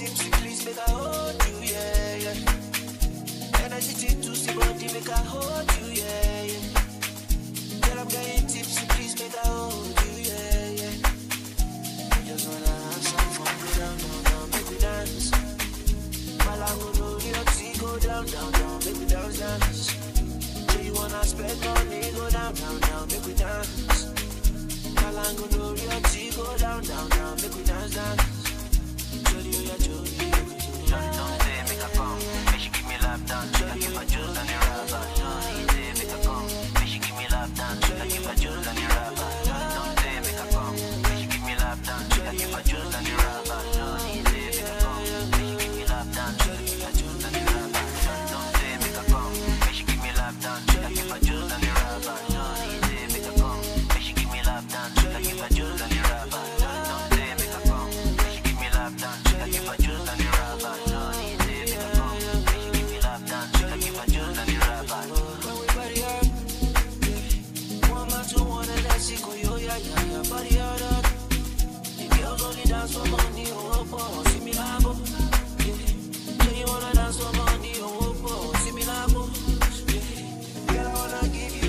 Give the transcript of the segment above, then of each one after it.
tipsy, please make I hold you, yeah, yeah. Energy to see body, make I hold you, yeah, yeah. Girl, I'm getting tipsy, please make I hold you, yeah, yeah. Just wanna have some fun, go down, down, down, make we dance. Malango no your tea, go down, down, down, make we dance, dance. Do you wanna spend money, go down, down, down, make we dance. Malango no your tea, go down, down, down, make we dance, dance. Jolly, oh yeah, jolly, oh yeah, Johnny don't say make her come, make she give me lap dance. I give her juice and the rubber. Johnny say make her come, make she give me lap dance. I give her juice and the rubber. Johnny don't say make her come, make she give me lap dance. I give her juice and the rubber. Johnny say make her come, make she give me lap dance. I give her juice and the rubber. Johnny don't say make her come, make she give me lap dance. I give her juice and the rubber. Johnny say make her come, make she give me lap dance. I give her juice and the rubber. Johnny don't say make her come, make she give me lap dance. I give her juice and the rubber. Johnny say make her come, make she give me lap dance. I give her juice and the rubber. When we body hard, yeah. One man to one and that's it, go yo, yeah, yeah, yeah, body hard, hard. The girls only dance for money, oh, oh, oh, see me labo, yeah. Say you wanna dance for money, oh, oh, oh, see me labo, yeah. Girl, I wanna give you.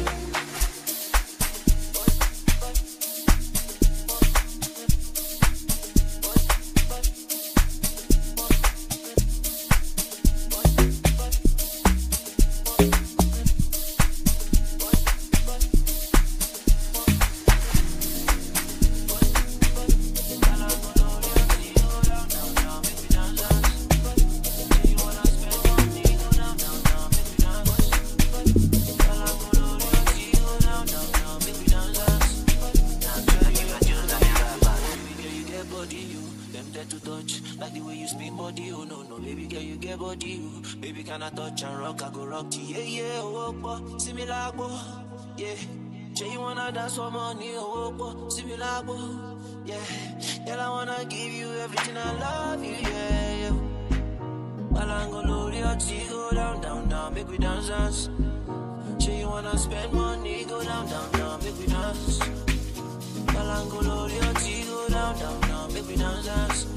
Baby girl, you get body, you them there to touch. Like the way you spin body, oh no no. Baby girl, you get body, you baby can I touch and rock? I go rock to you, yeah yeah. Oh, oh, see me like oh, yeah. Say you wanna dance for money, oh, oh, see me like oh, yeah. Girl, I wanna give you everything I love you, yeah yeah. Malangolo, your tea, go down down down, make we dance dance. Say you wanna spend money, go down down down, make we dance. Malangolo, your tea, go down down down, make we dance dance.